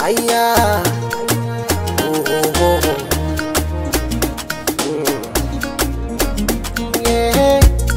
ayya oh, oh, oh, oh. Mm. Yeah.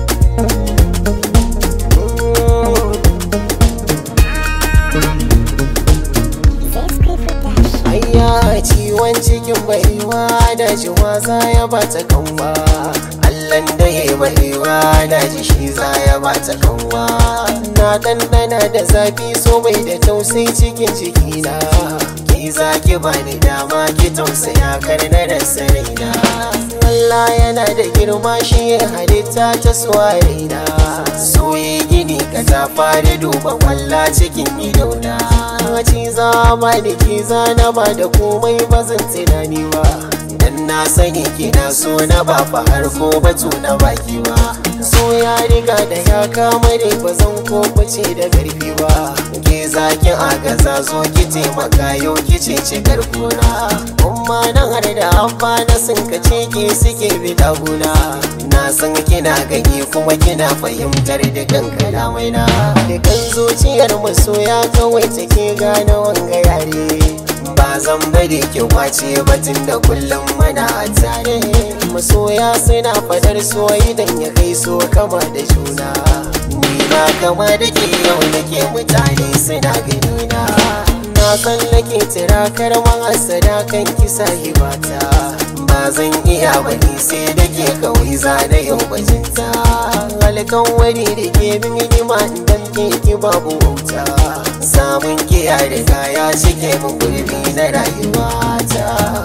Ayya ciwon cikin baiwa da ji wasa ya bata kanwa Allahn da ya baiwa da ji shi za ya bata kanwa Na ɗanɗana da zafi so bai da tausayi cikin cikina Ki za ki bani dama ki tausaya kar na da saraina Allah yana da girma shi ya halitta ta suwarina Soye gini ka ta fara duba kwalla cikin idona Ci za ba da ki zana ba da komai ba zan tunani ba Dan na sani kina so na ba fa har ko batu na baki ba So ya riga da ya kama ne ba zan ko bace da karfi ba Ke zaki agaza zo ki taimaka yau ki ce ci karkuna Umma nan har da abba na sun kace ke suke bi daguna Na san kina gani kuma kina fahimtar da kan kalamai na Da kan zuciyar masoya kawai take gane wanga yare Ba zan bari ki kwace batun da kullum mana a tare Masoya suna fadar so idan ya kai so kama da juna Ni na kama da ke yau nake mutane suna gani na Na san nake tirakar mahasada kan kisa hibata Ba zan iya bani sai da ke kawai zana yau bajinta Alkan wani da ke bin hidima idan ke ki babu wauta Samun kiya da kaya cike mun gurbi na rayuwata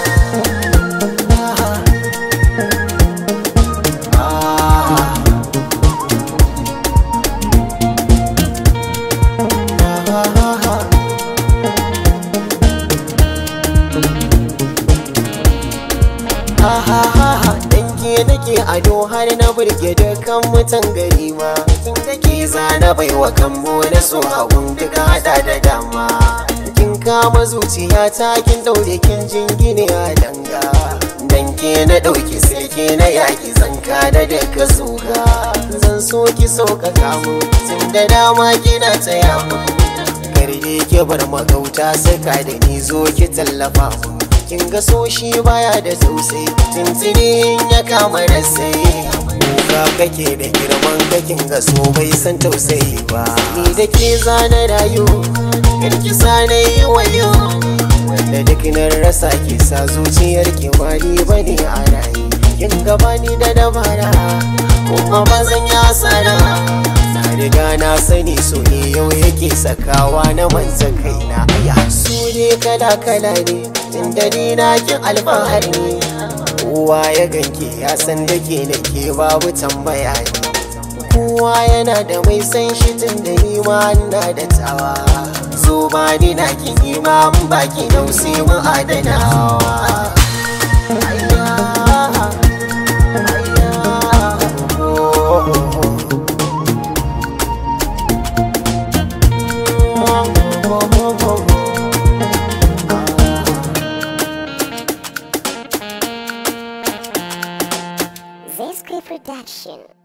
Danke nake ado har na burge dukkan mutan gari ma Kin take zana baiwa kambo na so hagun duka hada da dama Kin kama zuciya ta kin daure kin jingine a danga Danke na dauki silke na yaki zanka da duka zuga Zan so ki sauƙaƙa mu tun da dama kina taya mu Karye ki bar magauta saka da ni zo ki tallafa mu kin ga so shi baya da tausayi tuntuni ya kama da sai kuka kake da girman kakin ga so bai san tausayi ba ni da ke zana rayu karki na yi wayo wanda duk na rasa ke sa zuciyar ki bani bane a rayu kin gaba ni da dabara kuma ba zan yi asara na riga na sani so ne yau yake sakawa na manta kaina aya su ne kala kala ne tun da ni na kin alfahari ne kowa ya ganke ya san da ke da ke babu tambaya ne kowa yana da mai san shi tun da ni ma na da tawa zo ba ni na ki ni ma mun baki nausi mu adanawa Ayya, ayya, oh, oh, oh. Zesky Production.